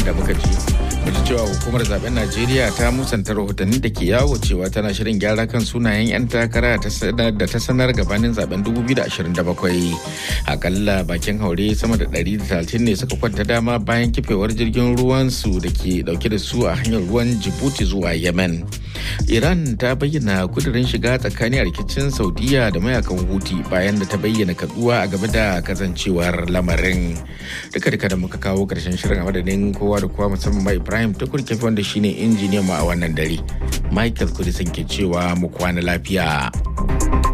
da muka ji ji cewa hukumar zaben najeriya ta musanta rahotanni da ke yawo cewa tana shirin gyara kan sunayen 'yan takara da ta sanar gabanin zaben 2027 akalla bakin haure sama da 130 ne suka kwanta dama bayan kifewar jirgin ruwan su da ke dauke da su a hanyar ruwan jibuti zuwa yemen iran ta bayyana kudirin shiga tsakanin rikicin saudiya da mayakan huti bayan da ta bayyana kaduwa a game da kasancewar lamarin duka duka da muka kawo karshen shirin a madadin kowa da kowa musamman ma ibrahim tukur kefi wanda shine injiniyan mu a wannan dare michael kudisan ke cewa mu kwana lafiya